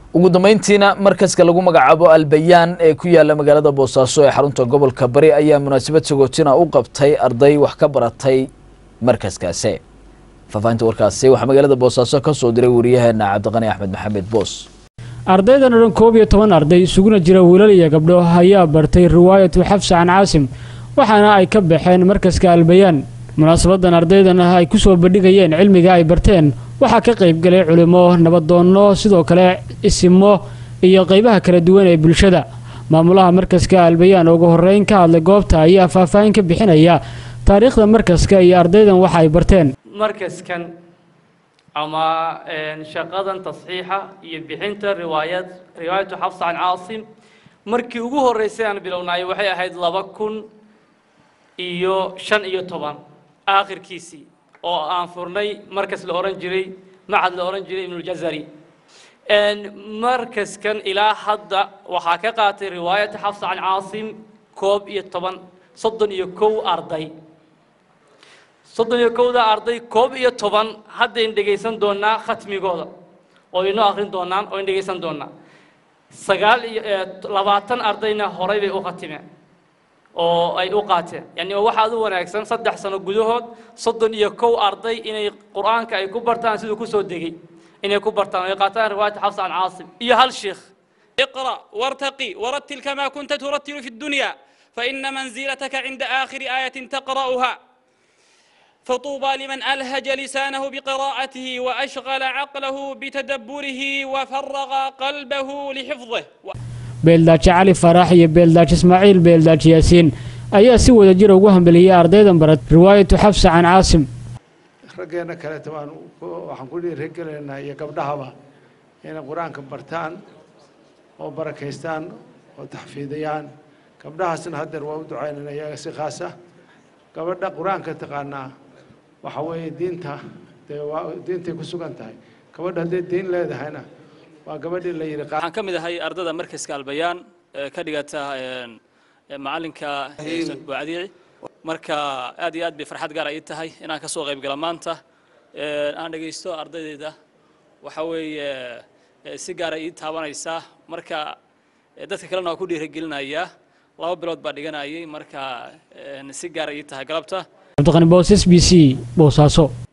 ugu dambeyntiina markaska lagu magacaabo albayaan ee ku yaala magaalada boosaaso ee xarunta gobolka bari ayaa munaasabad sagootina u qabtay arday wax ka baratay markaskaasi faahfaahinta warkaasi waxaa magaalada boosaaso ka soo diray wariyaheena cabdiqani axmed maxamed boos ardaydan oo dhan koob iyo toban arday isuguna jira wiilal iyo gabdho ayaa bartay riwaayatu xafsa can caasim waxaana ay ka baxeen markaska albayaan munaasabadan ardaydan ay ku soo bandhigayeen cilmiga ay barteen waxaa ka qaybgalay culimo nabadoonno sidoo kale isimo iyo qaybaha kala duwan ee bulshada maamulaha markaska albayaan ugu horreyn ka hadlay goobta ayaa faahfaahin ka bixinaya taariikhda markaska iyo ardaydan waxa ay barteen markaskan ama shaqadan tasxiixa iyo bixinta riwaayad riwaayatu xafsa can caasim markii ugu horreysay aan bilownaayo waxay ahayd laba kun iyo shan iyo toban aakhirkiisii oo aan furnay markas la odhan jiray macad la odhan jiray ibnuljazari markaskan ilaa hadda waxaa ka qaatay riwaayata xafsa can caasim koob iyo toban soddon iyo kow arday soddon iyo kowda arday koob iyo toban haddayn dhegaysan doonaa khatmigooda oo inoo akrin doonaan oo in dhegaysan doonaa sagaal iyo labaatan ardayna horay bay u khatimeen oo ay u qaateen yani waxaa u wanaagsan saddex sano gudahood soddon iyo kow arday inay qur-aanka ay ku bartaan siduu kusoo degay inay ku bartaan ay qaataan riwaayata xafsa can caasim iyo hal sheekh اقرأ وارتقي ورتل كما كنت ترتل في الدنيا فإن منزلتك عند آخر آية تقرأها فطوبى لمن ألهج لسانه بقراءته وأشغل عقله بتدبره وفرغ قلبه لحفظه beeldaaji cali faraax iyo beeldaaji ismaaciil beeldaaji yaasiin ayaa si wada jira ugu hambeliyey ardaydan barat riwaayatu xafsa can caasim raggeena kaleeta waan waxaan ku dhiirigelaynaa iyo gabdhahaba inay qur-aanka bartaan oo barakaystaan oo taxfiidiyaan gabdhahaasna haddeer waa u ducaynayna iyaga si khaas ah gabadha qur-aanka taqaanaa waxa weeye diinta dee waa diintay ku sugan tahay gabadha hadday diin leedahayna waa gabadhii la yidhi waxaan ka mid ahay ardada markaska albayaan ee ka dhigata macalinka buucadiici marka aad iyo aad bay farxad gaar ii tahay inaan kasoo qayb gala maanta aan dhegaysto ardaydeeda waxa weeye si gaara ii taabanaysaa marka dadka kalena waa ku dhiirigelinayaa laba bilood baa dhiganayay marka si gaara ii tahay galabta cabdiqani boos s b c boosaaso